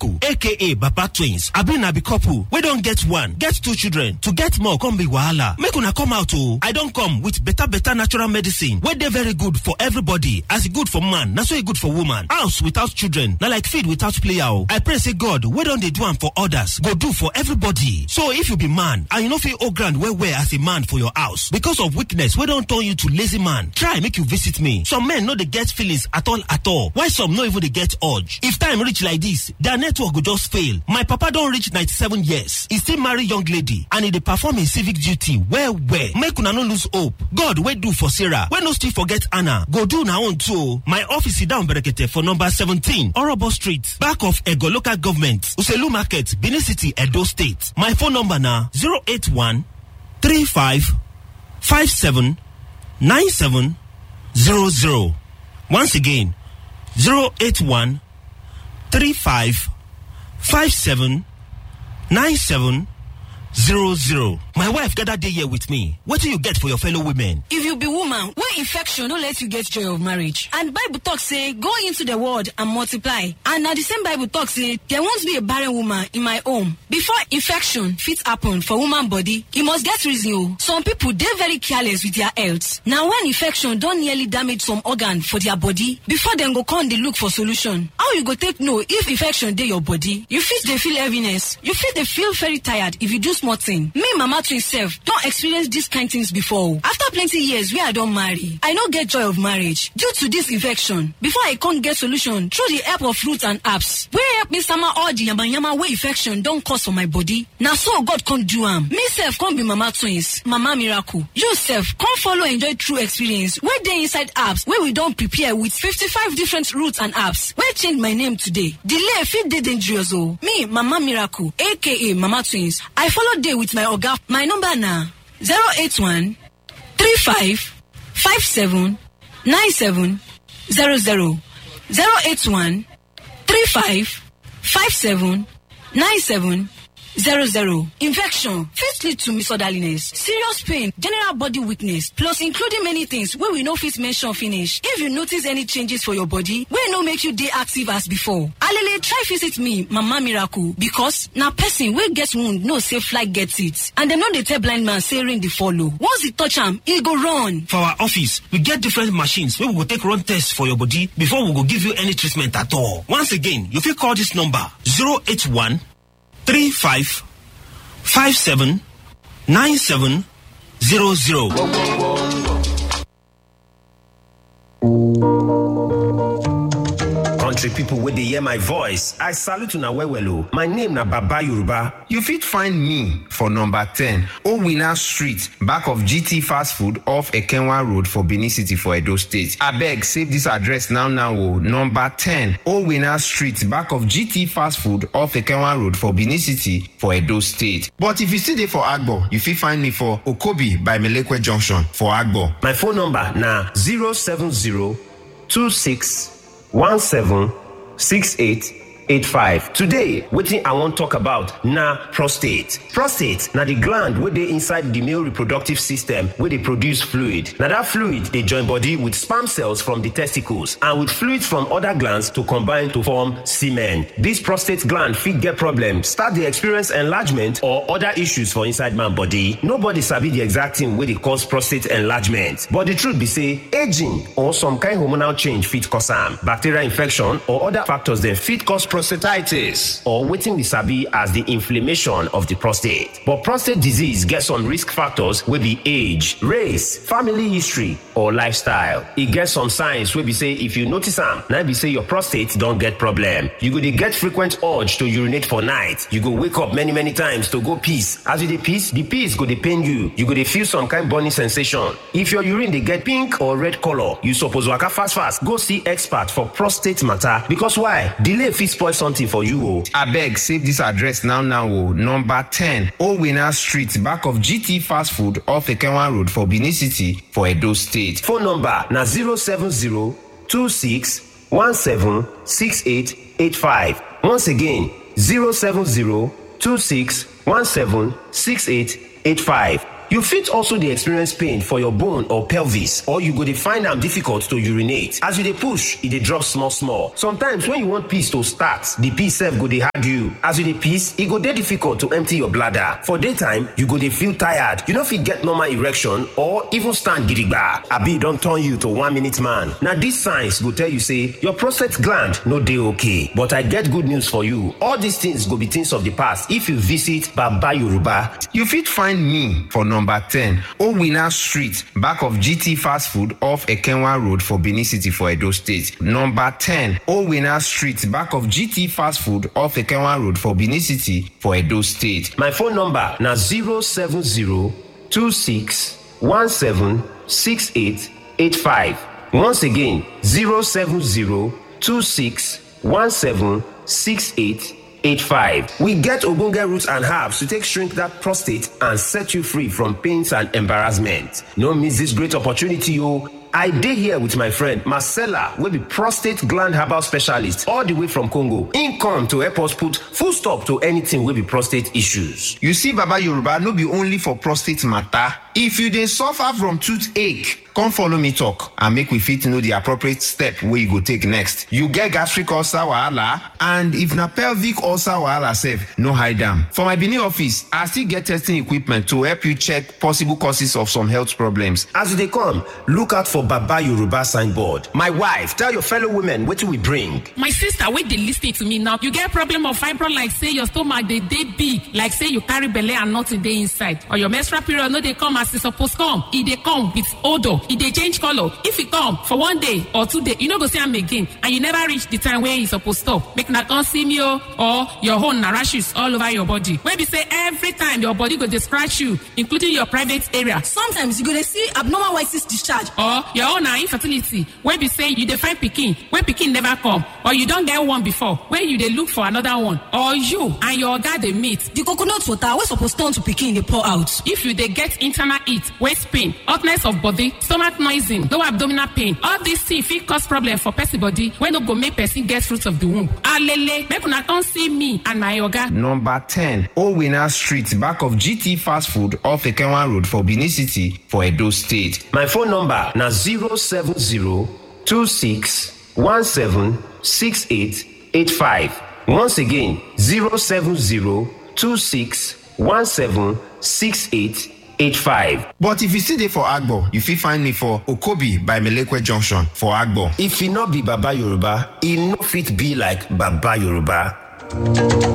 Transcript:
miracle aka baba twins abi na be couple wey don get one get two children to get more come be wahala make una come out o i don come with better better natural medicine wey dey very good for everybody as e good for man na so e good for woman house without children na like feed without player o i pray say god wey don dey do am for others go do for everybody so if you be man and you no fit hold ground well well as a man for your house because of weakness wey don turn you to lazy man try make you visit me some men no dey get feelings at all at all while some no even dey get urge if time reach like this their network go just fail my papa don reach 97 years e still marry young lady and e dey perform im civic duty well well make una no lose hope god wey do for sarah wey no still forget anna go do una own too o my office sit down berekete for number 17 orobo street back of ego local government uselu market benin city edo state my phone number na 081 35 57 97 00 once again 081 35 57 97 00 my wife gather dey here with me wetin you get for your fellow women if you be woman wey infection no let you get joy of marriage and bible talk say go into the world and multiply and na the same bible talk say there won't be a barren woman in my home before infection fit happen for woman body e must get reason o some people dey very careless with their health na when infection don nearly damage some organ for their body before dem go come dey look for solution how you go take know if infection dey your body you fit dey feel heaviness you fit dey feel very tired if you do small thing me mama twin sef don experience dis kind things before after plenty years wey i don marry i no get joy of marriage due to dis infection before i come get solution through the help of fruits and herbs wey help me sama all the yamayama wey infection don cause for my body na so god come do am me sef come be mama twins mama miracle you sef come follow enjoy true experience wey dey inside herbs wey we don prepare with 55 different roots and herbs wey change my name today delay fit dey dangerous o me mama miracle aka mama twins i follow dey with my oga my number na 081 35 57 97 00 081 35 57 97 00 infection fit lead to misorderliness serious pain general body weakness plus including many things wey we no fit mention finish if you notice any changes for your body wey no make you dey active as before alele try visit me mama miracle because na person wey get wound know say fly get it and dem no dey tell blind man say rain dey follow once e touch am e go run for our office we get different machines wey we go take run tests for your body before we go give you any treatment at all once again you fit call dis number 081 35 57 97 00. country pipo wey dey hear my voice i salute una well well o my name na baba yoruba you fit find me for number 10 owina street back of gt fast food off ekenwa road for benin city for edo state abeg save dis address now now o number 10 owina street back of gt fast food off ekenwa road for benin city for edo state but if you still dey for agbo you fit find me for okobi by melekwe junction for agbo my phone number na 070 26 176885 today wetin i wan talk about na prostate prostate na di gland wey dey inside di male reproductive system wey dey produce fluid na dat fluid dey join body with sperm cells from di testicles and with fluids from oda glands to combine to form semen dis prostate gland fit get problem start dey experience enlargement or oda issues for inside man body nobody sabi di exact thing wey dey cause prostate enlargement but di truth be say aging or some kind hormonal change fit cause am bacterial infection or other factors dem fit cause prostatitis or wetin we sabi as the inflammation of the prostate but prostate disease get some risk factors wey be age race family history or lifestyle e get some signs wey be say if you notice am na be say your prostate don get problem you go dey get frequent urge to urinate for night you go wake up many many times to go piss as you dey piss the piss go dey pain you you go dey feel some kind burning sensation if your urine dey get pink or red colour you suppose waka fast fast go see expert for prostate matter because why delay fit spoil something for you o. abeg save dis address now now o number 10 owina street back of gt fast food off ekenwa road for benin city for edo state phone number na 070 26 17 6885 once again 070 26 17 6885 You fit also dey experience pain for your bone or pelvis or you go dey find am difficult to urinate. As you dey push, e dey drop small small. Sometimes when you want piss to start, the piss sef go dey hard you. As you dey piss, e go dey difficult to empty your bladder. For daytime, you go dey feel tired. You no fit get normal erection or even stand gidigba. Abi e don turn you to one minute man. Na these signs go tell you say your prostate gland no dey okay. But I get good news for you. All these things go be things of the past if you visit Baba Yoruba. You fit find me for number 10 Owina Street, back of GT Fast Food off Ekenwa Road for Benin City for Edo State. Number 10 Owina Street, back of GT Fast Food off Ekenwa Road for Benin City for Edo State. My phone number na 07026176885. Once again, 07026176885. We get ogbonge roots and herbs to take shrink that prostate and set you free from pains and embarrassment. No miss this great opportunity o. I dey here with my friend Marcella wey be prostate gland herbal specialist all the way from Congo. Im come to help us put full stop to anything wey be prostate issues. You see Baba Yoruba no be only for prostate matter. If you dey suffer from toothache, come follow me talk and make we fit know the appropriate step wey you go take next. You get gastric ulcer wahala and if na pelvic ulcer wahala sef, no hide am. For my Benin office, I still get testing equipment to help you check possible causes of some health problems. As you dey come, look out for Baba Yoruba signboard. My wife, tell your fellow women wetin we bring. my sister wey dey lis ten to me now you get problem of fibroid like say your stomach dey dey big like say you carry belle and nothing dey inside or your menstrual period no dey come as e suppose come e dey come with odour e dey change colour if e come for one day or two day you no go see am again and you never reach the time wey e suppose stop make una come see me o or your own na rashes all over your body wey be say every time your body go dey scratch you including your private area sometimes you go dey see abnormal white cyst discharge or your own na infertility wey be say you dey find pikin wey pikin never come or you don get one before wey you dey look for another one or you and your oga dey meet the coconut water wey suppose turn to pikin dey pour out if you dey get internal heat waist pain hotness of body stomach noising low abdominal pain all these things fit cause problem for person body wey no go make person get fruit of the womb alele make una come see me and my oga. Number 10 Owina Street, back of GT Fast Food off Ekenwa Road for Benin City for Edo State. My phone number na 07026176885. Once again, 07026176885. But if you still dey for Agbo, you fit find me for Okobi by Melekwe Junction for Agbo. If e no be Baba Yoruba, e no fit be like Baba Yoruba.